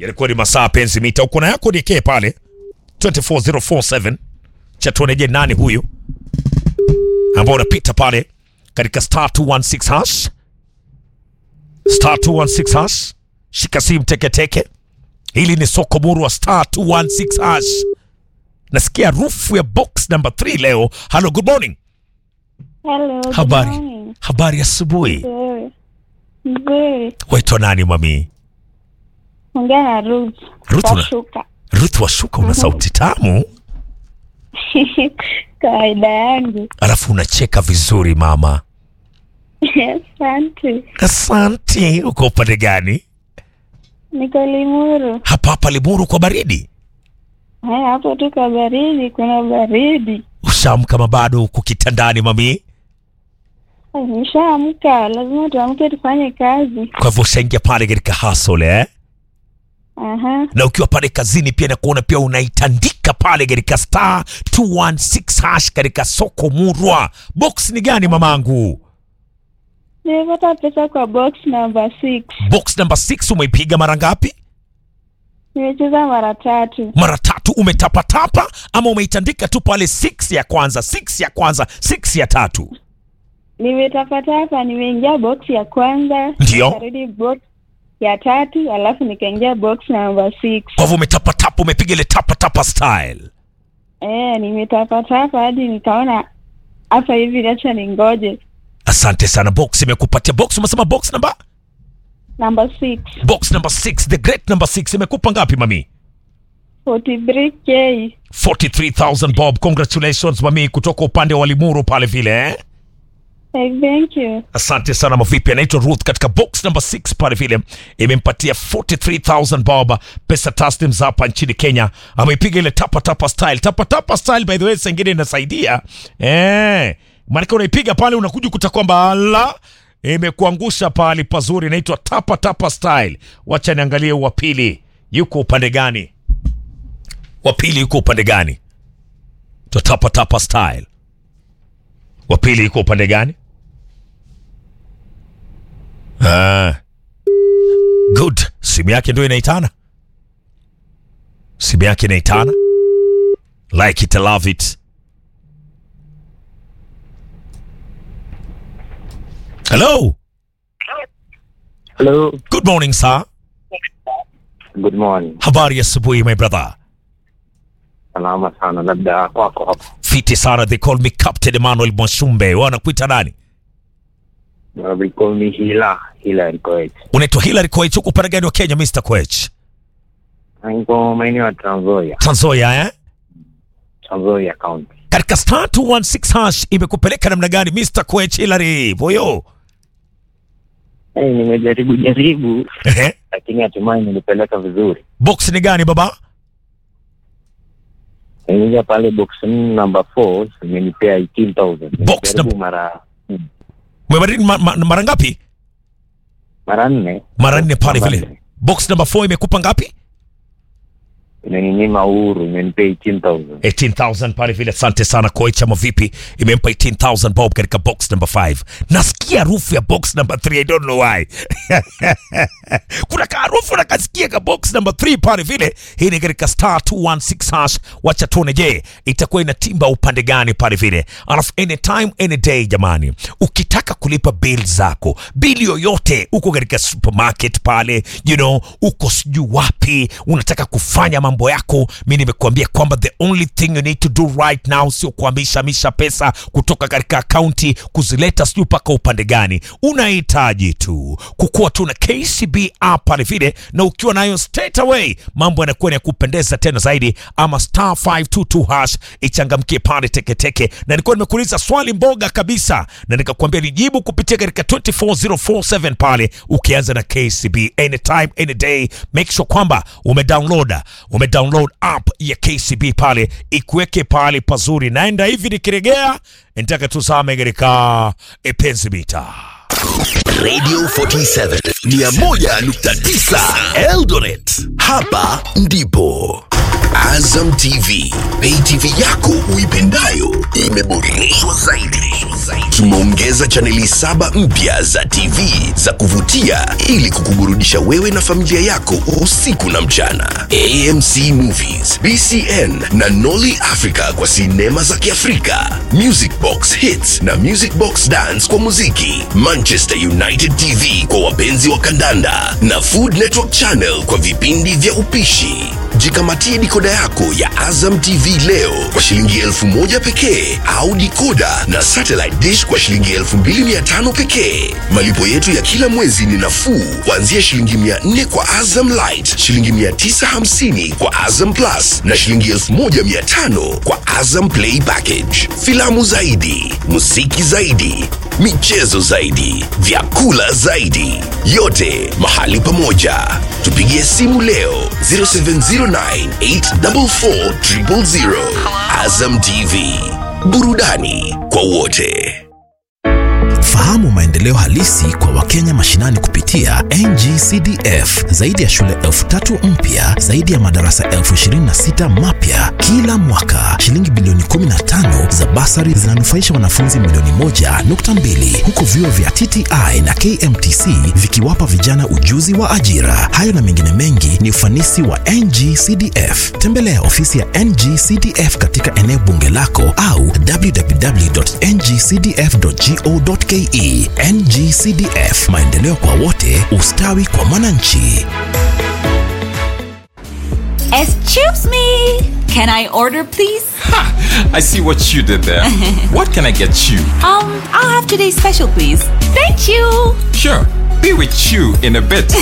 yalikuwa ni masaa penzi mita. Uko na yako DK pale 24047 cha tuone, je, nani huyu ambao unapita pale katika star 216 hash star 216 hash. Shika simu teketeke, hili ni soko muru wa star 216 hash. Nasikia rufu ya box number 3 leo. Hello, good morning. Hello, good Habari, morning. habari asubuhi. Nzuri. Nzuri. Waitwa nani mami? Ongea na Ruth. Ruth una- Washuka. Ruth Washuka, una sauti tamu, Kawaida yangu. alafu unacheka vizuri mama. Asante. Asante. Uko upande gani? Niko Limuru. Hapa hapa Limuru kwa baridi. Haya, hapo tu kwa baridi, kuna baridi. Ushaamka kama bado uko kitandani mami? Ay, Nishaamka, lazima tuamke tufanye kazi. Kwa hivyo ushaingia pale katika hustle eh? Aha. na ukiwa pale kazini pia nakuona pia unaitandika pale katika star 216 hash katika soko murwa. Box ni gani mamangu? Nimepata pesa kwa box number six. Box number 6 umeipiga mara ngapi? Nimecheza mara tatu. Mara tatu. Umetapatapa ama umeitandika tu pale 6 ya kwanza, 6 ya kwanza, 6 ya tatu? Nimetapata hapa, nimeingia box ya kwanza. Ndio. Nikarudi box ya tatu, alafu nikaingia box number six. Kwa hivyo umetapatapa, umepiga ile tapatapa style. Eh, nimetapatapa hadi nikaona hapa hivi, acha ningoje. Asante sana. Box imekupatia box, umesema box number Number six, box number 6, the great number 6 imekupa ngapi mami? 43k. 43000 bob. Congratulations mami, kutoka upande wa Limuru pale vile eh? Hey, thank you. Asante sana mavipi, anaitwa Ruth katika box number 6 pale vile, imempatia 43000 bob pesa taslim za hapa nchini Kenya. Ameipiga ile tapa tapa style. Tapa tapa style by the way, sengine inasaidia eh, maana unaipiga pale unakuja kuta kwamba ala imekuangusha pale pazuri. Inaitwa tapa tapa style. Wacha niangalie wa pili yuko upande gani? Wa pili yuko upande gani? To tapa tapa style. Wa pili yuko upande gani? Ah. Good. Simu yake ndio inaitana. Simu yake inaitana. Like it, I love it. Hello. Hello. Good morning, sir. Good morning. Habari ya asubuhi, my brother. Salama sana, labda kwako hapo. Fiti sana. They call me Captain Emmanuel Mwashumbe. Wanakuita nani? Uh, They call me Hila. Hila and Koech. Unaitwa Hilary Koech. Uko upande gani wa Kenya, Mr. Koech? Niko maeneo ya Trans Nzoia. Trans Nzoia, eh? Trans Nzoia County. Katika star 216 hash imekupeleka namna gani, Mr. Koech Hilary? Boyo. Hey, nimejaribu jaribu Ehe. lakini hatimaye nilipeleka vizuri. Box ni gani baba? Nimeingia pale box number 4 imenipea 18000. Box Nimejaribu number- mara Umebadili ma, ma, mara ngapi? mara nne. Mara nne pale Mara vile. nne. Box number 4 imekupa ngapi? Imeninyima uhuru, imenipea 18000. 18000 pale vile. Asante sana Koech, ama vipi? Imempa 18000 bob katika box number 5. Nasikia harufu ya box number 3, I don't know why. Kuna kaharufu nakasikia ka box number 3 pale vile. Hii ni katika star 216 hash. Wacha tuone, je, itakuwa inatimba upande gani pale vile. Alafu anytime any day, jamani, ukitaka kulipa bill zako, bili yoyote, uko katika supermarket pale, you know, uko sijui wapi, unataka kufanya mambo yako, mi nimekuambia kwamba the only thing you need to do right now sio kuhamishamisha pesa kutoka katika akaunti kuzileta sijui mpaka upande gani. Unahitaji tu kukuwa tu na KCB app pale vile, na ukiwa nayo straight away mambo yanakuwa ni ya kupendeza tena zaidi, ama star 522 hash ichangamkie pale teketeke. Na nilikuwa nimekuuliza swali mboga kabisa, na nikakwambia nijibu kupitia katika 24047 pale, ukianza na KCB anytime any day, make sure kwamba umedownload umedownload app ya KCB pale, ikuweke pale pazuri. Naenda hivi nikiregea, nitaka tuzame katika epenzi mita Radio 47 101.9 Eldoret. Hapa ndipo Azam TV, pay TV yako uipendayo imeboreshwa zaidi. Tumeongeza chaneli saba mpya za TV za kuvutia ili kukuburudisha wewe na familia yako usiku na mchana. AMC Movies, BCN na Nolly Africa kwa sinema za Kiafrika, Music Box Hits na Music Box Dance kwa muziki, Manchester United TV kwa wapenzi wa kandanda na Food Network Channel kwa vipindi vya upishi. Jikamatie dikoda yako ya Azam TV leo kwa shilingi elfu moja pekee au dikoda na satellite dish kwa shilingi elfu mbili mia tano pekee. Malipo yetu ya kila mwezi ni nafuu kuanzia shilingi mia nne kwa Azam Light, shilingi mia tisa hamsini kwa Azam Plus na shilingi elfu moja mia tano kwa Azam Play Package. Filamu zaidi, muziki zaidi, michezo zaidi, vyakula zaidi, yote mahali pamoja. Tupigie simu leo 0709844000. Azam TV, burudani kwa wote. Fahamu maendeleo halisi kwa Wakenya mashinani kupitia NGCDF. Zaidi ya shule elfu tatu mpya, zaidi ya madarasa elfu ishirini na sita mapya kila mwaka. Shilingi bilioni 15 za basari zinanufaisha wanafunzi milioni moja nukta mbili huku vyuo vya TTI na KMTC vikiwapa vijana ujuzi wa ajira. Hayo na mengine mengi ni ufanisi wa NGCDF. Tembelea ofisi ya NGCDF katika eneo bunge lako au www.ngcdf.go.ke. NGCDF, maendeleo kwa wote, ustawi kwa mwananchi. Excuse me. Can I order, please? I see what you did there. what can I get you? Um, I'll have today's special, please. Thank you. Sure, be with you in a bit.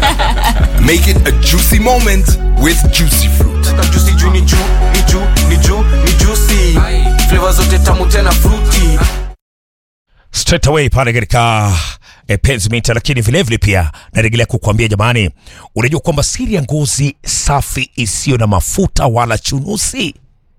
Make it a juicy moment with juicy fruit. juicy juu ni juu ni juu ni juu ni juicy flavor zote tamu tena fruity straight away pale katika eh, penzi mita, lakini vilevile pia narejelea kukuambia jamani, unajua kwamba siri ya ngozi safi isiyo na mafuta wala chunusi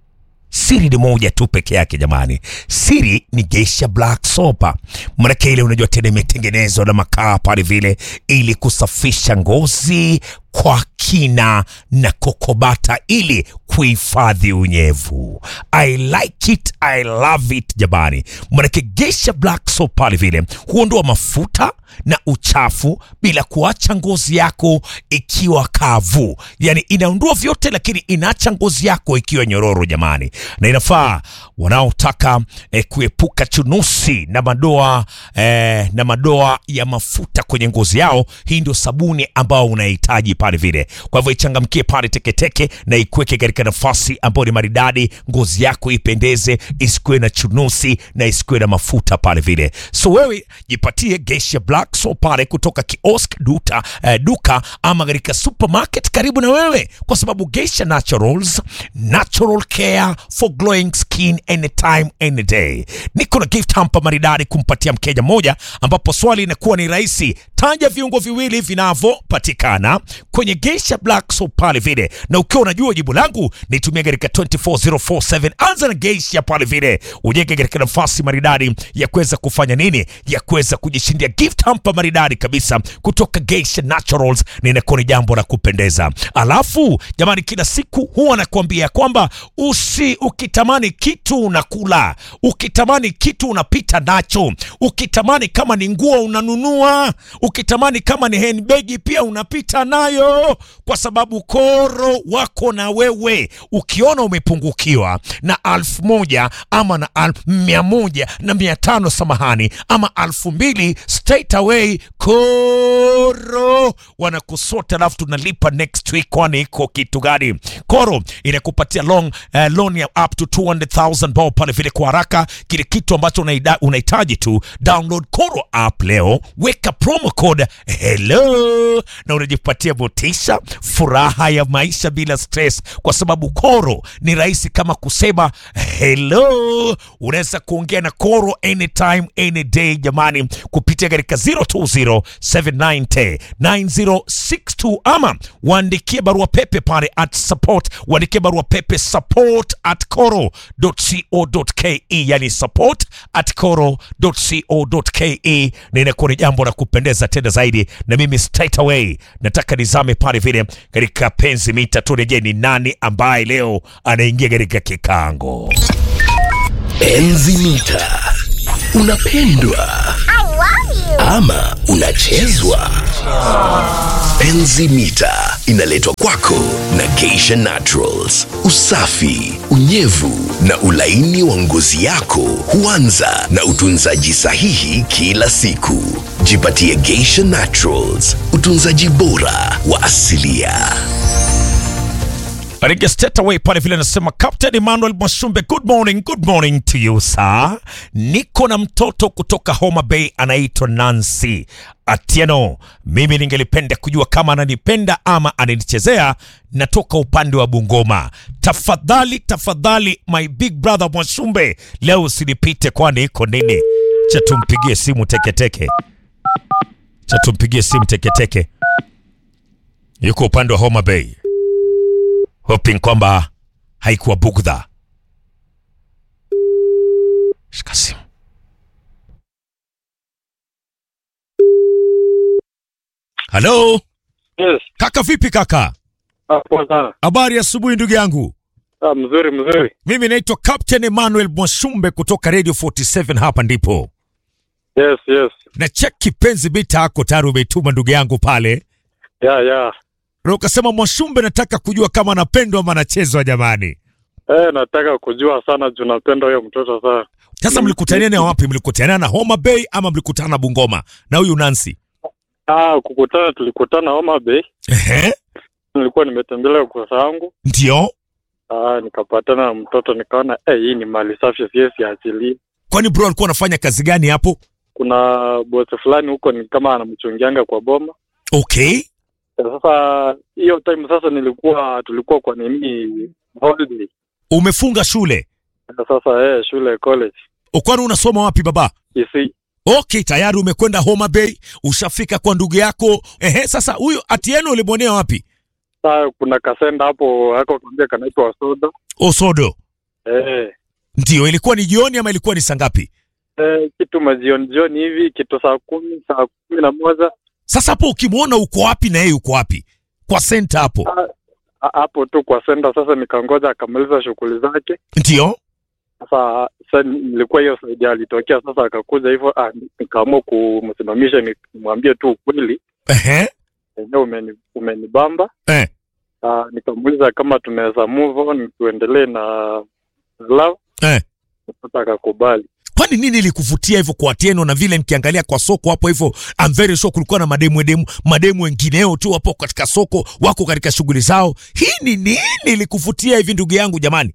siri ni moja tu peke yake jamani, siri ni Geisha Black Soap. Maanake ile unajua tena imetengenezwa na makaa pale vile, ili kusafisha ngozi kwa kina na kokobata, ili kuhifadhi unyevu. I like it, I love it jamani, maanake Geisha Black Soap pale vile huondoa mafuta na uchafu bila kuacha ngozi yako ikiwa kavu, yani inaondoa vyote, lakini inaacha ngozi yako ikiwa nyororo jamani, na inafaa wanaotaka eh, kuepuka chunusi na madoa eh, na madoa ya mafuta kwenye ngozi yao. Hii ndio sabuni ambao unahitaji pale vile. Kwa hivyo ichangamkie pale teketeke na ikuweke katika nafasi ambayo ni maridadi, ngozi yako ipendeze, isikuwe na chunusi na isikuwe na mafuta pale vile. So wewe jipatie Geisha Black Soap pale kutoka kiosk duta, eh, duka ama katika supermarket karibu na wewe, kwa sababu Geisha Naturals, natural care for glowing skin anytime any day. Niko na gift hamper maridadi kumpatia mteja mmoja, ambapo swali inakuwa ni rahisi. Taja viungo viwili vinavyopatikana kwenye Geisha Black Soap pale vile, na ukiwa unajua jibu langu nitumia katika 24047. Anza na Geisha pale vile, ujenge katika nafasi maridadi ya kuweza kufanya nini, ya kuweza kujishindia gift hamper maridadi kabisa kutoka Geisha Naturals, na inakuwa ni jambo la kupendeza. Alafu jamani, kila siku huwa nakuambia kwamba usi ukitamani kitu unakula, ukitamani kitu unapita nacho, ukitamani kama ni nguo unanunua, ukitamani kama ni handbag pia unapita nayo, kwa sababu koro wako na wewe. Ukiona umepungukiwa na alfu moja ama na alfu mia moja na mia tano samahani, ama alfu mbili straight away koro wanakusota, alafu tunalipa next week. Kwani iko kitu gani? Koro inakupatia long uh, loan ya up to 200,000 bao pale vile kwa haraka. Kile kitu ambacho unaida- unahitaji tu download Koro app leo, weka promo code hello na unajipatia motisha, furaha ya maisha bila stress, kwa sababu Koro ni rahisi kama kusema hello. Unaweza kuongea na Koro anytime any day jamani, kupitia katika 020 790 9062 ama waandikie barua pepe pale at support, waandikie barua pepe support at coro.co.ke, yani support at coro.co.ke, na inakuwa ni jambo la kupendeza tena zaidi. Na mimi straight away nataka nizame pale vile mwingine katika penzi mita. Turejee ni nani ambaye leo anaingia katika kikango. Enzi mita. Unapendwa ama unachezwa? Enzi mita inaletwa kwako na Geisha Naturals. Usafi, unyevu na ulaini wa ngozi yako huanza na utunzaji sahihi kila siku. Jipatie Geisha Naturals, utunzaji bora wa asilia. Katika straight away pale vile anasema Captain Emmanuel Mwashumbe, good morning, good morning to you sir. Niko na mtoto kutoka Homa Bay anaitwa Nancy Atieno. Mimi ningelipenda kujua kama ananipenda ama ananichezea. Natoka upande wa Bungoma. Tafadhali, tafadhali my big brother Mwashumbe, leo usinipite, kwani iko nini? Cha tumpigie simu teketeke, cha tumpigie simu teketeke. Yuko upande wa Homa Bay hoping kwamba haikuwa bugdha. Shika simu. Halo Yes. kaka, vipi kaka? Ah, poa sana. Habari ya asubuhi ndugu yangu. Ah, mzuri mzuri. Mimi naitwa Captain Emmanuel Mwashumbe kutoka Radio 47 hapa ndipo Yes, yes. na check kipenzi bita yako tayari umeituma ndugu yangu pale, Ya, ya. na ukasema Mwashumbe, nataka kujua kama anapendwa ama anachezwa. Jamani, Eh, nataka kujua sana juu napenda huyo mtoto sana. sasa mlikutania na wapi? Mlikutania na Homa Bay ama mlikutana na Bungoma na huyu Nancy? Ah, kukutana tulikutana Homa Bay. Ehe, Nilikuwa nimetembelea ukurasa wangu. ndio. Ah, nikapatana na mtoto nikaona eh, hii ni mali safi siwezi achilie. Kwani bro alikuwa anafanya kazi gani hapo? Kuna bosi fulani huko ni kama anamchungianga kwa boma. Okay, Eh, Sasa hiyo time sasa nilikuwa tulikuwa kwa nini holiday. umefunga shule Na Sasa eh, shule college. kwani unasoma wapi baba? Isi. Okay, tayari umekwenda Homa Bay, ushafika kwa ndugu yako. Ehe, sasa huyu Atieno ulimwonea wapi? Sasa kuna kasenda hapo hako kwambia kanaitwa soda. Osodo. Eh. Ndio, ilikuwa ni jioni ama ilikuwa ni saa ngapi? Eh, kitu majioni jioni hivi kitu saa kumi saa kumi na moja Sasa hapo ukimwona uko wapi na yeye uko wapi? Kwa senta hapo. Ah, ah, hapo tu kwa senda. Sasa nikangoja akamaliza shughuli zake. Ndio. Sasa sasa nilikuwa hiyo saidi alitokea, sasa akakuja hivyo, ah, nikaamua kumsimamisha nimwambie tu ukweli, Ehe. enyewe umeni, umenibamba. Eh. Ah, nikamuuliza kama tunaweza move on tuendelee na love. Eh. Sasa akakubali. Kwani nini ilikuvutia hivyo kwa Atieno na vile nikiangalia kwa soko hapo hivyo I'm very sure kulikuwa na mademu demu mademu wengineo tu hapo katika soko wako katika shughuli zao. Hii ni nini ilikuvutia hivi ndugu yangu jamani?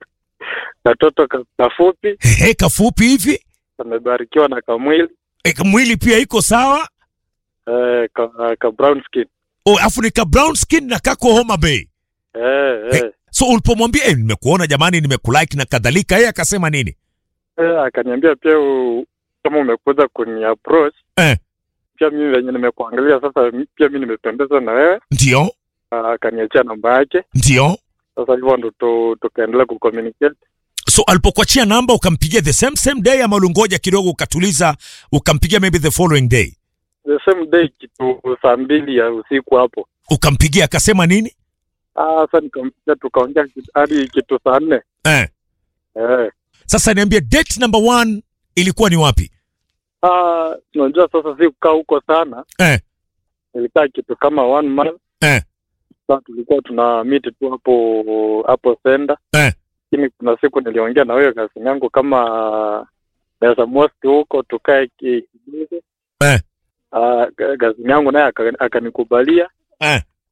Katoto ka- kafupi Ehe, kafupi hivi. kamebarikiwa na kamwili E, mwili pia iko sawa. eh, ka, ka brown skin O, afu nika brown skin na kako Homa Bay. eh, eh. Eh, so ulipomwambia eh, nimekuona jamani, nimekulike na kadhalika, yeye akasema nini? Eh, akaniambia pia u, kama umekuja kuni approach Eh. pia mimi venye nimekuangalia sasa, mi- pia mi nimependezwa na wewe. Ndio, Ah, Akaniachia namba yake, ndio. sasa hivyo ndo tu- tukaendelea kucommunicate. So alipokuachia namba ukampigia the same same day ama ulingoja kidogo ukatuliza ukampigia maybe the following day? The same day kitu saa mbili ya usiku hapo. Ukampigia akasema nini? Ah, sasa nikampigia tukaongea kitu- hadi kitu saa nne. Eh. Eh. Sasa niambie date number one ilikuwa ni wapi? Ah, unajua sasa si kukaa huko sana, Eh. nilikaa kitu kama one month. Eh. Sasa tulikuwa tuna meet tu hapo hapo senda Eh. lakini kuna siku niliongea na wewe kazi yangu kama naweza mosti huko tukae ki- kidogo Eh. Ah, ga- gazini yangu naye aka- akanikubalia Eh.